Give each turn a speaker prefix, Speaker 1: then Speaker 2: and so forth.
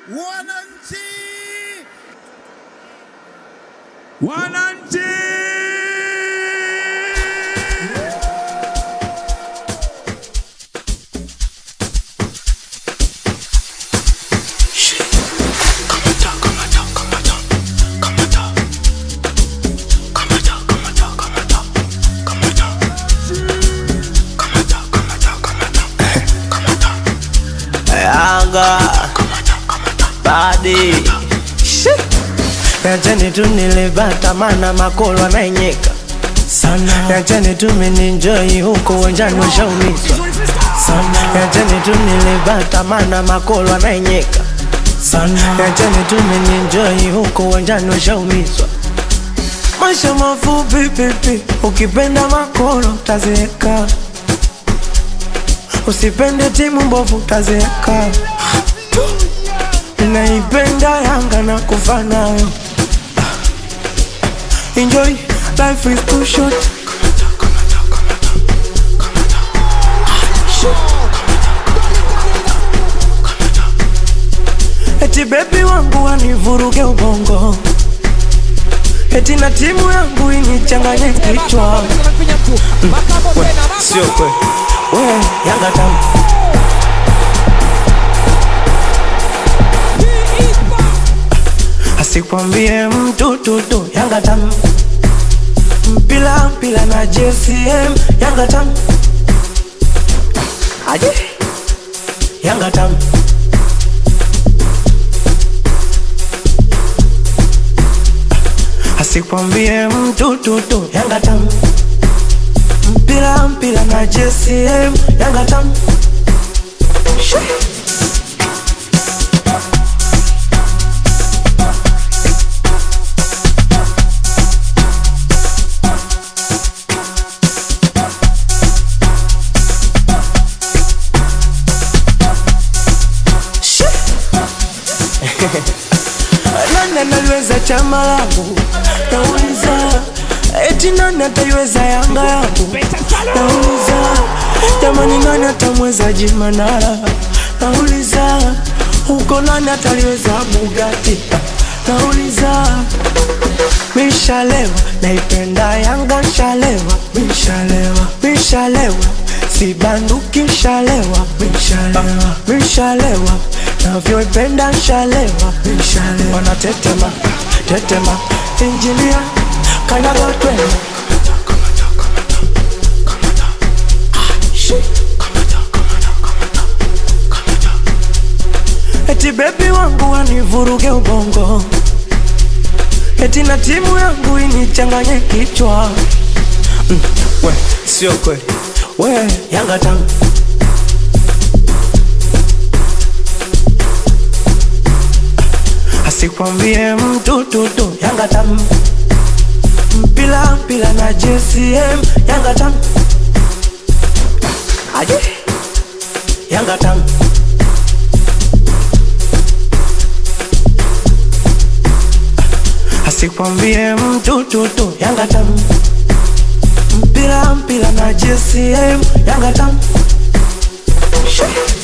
Speaker 1: Wananchi!
Speaker 2: Wananchi!
Speaker 3: Yanga badi Yacheni tu nilibata mana makolo anaenyeka sana Yacheni tu mininjoi huko uwanjani washaumizwa sana Yacheni tu nilibata mana makolo anaenyeka sana Yacheni tu mininjoi huko uwanjani washaumizwa Maisha mafupi pipi, ukipenda makolo utazeeka Usipende timu mbovu utazeeka. Ninaipenda Yanga na kufa nayo. Enjoy, life is too short. Eti bebi wangu wanivuruge ubongo, eti na timu yangu inichanganye kichwa. We, sio kweli, we Yanga tamu asikwambie mtu tutu Yanga tamu mpila mpila na JCM Yanga tamu aje Yanga tamu asikwambie mtu tutu Yanga tamu mpila mpila na JCM Yanga tamu Shoo. nani analiweza chama langu nauliza eti nani ataiweza yanga yangu nauliza jamani nani atamweza jimanara nauliza huko nani ataliweza bugati nauliza mishalewa naipenda yanga shalewa mishalewa mishalewa sibanduki shalewa mishalewa mishalewa navyoipenda shalewa mishalewa wanatetema tetema injinia kanyaga twende eti bebi wangu wanivuruge ubongo eti na timu yangu inichanganye kichwa mm, we sio kweli we yanga tamu asikwambie mtu tutu yanga tamu mpila mpila na JCM yanga tamu aje yanga tamu asikwambie mtu tutu yanga tamu mpila mpila na JCM yanga tamu Shoo.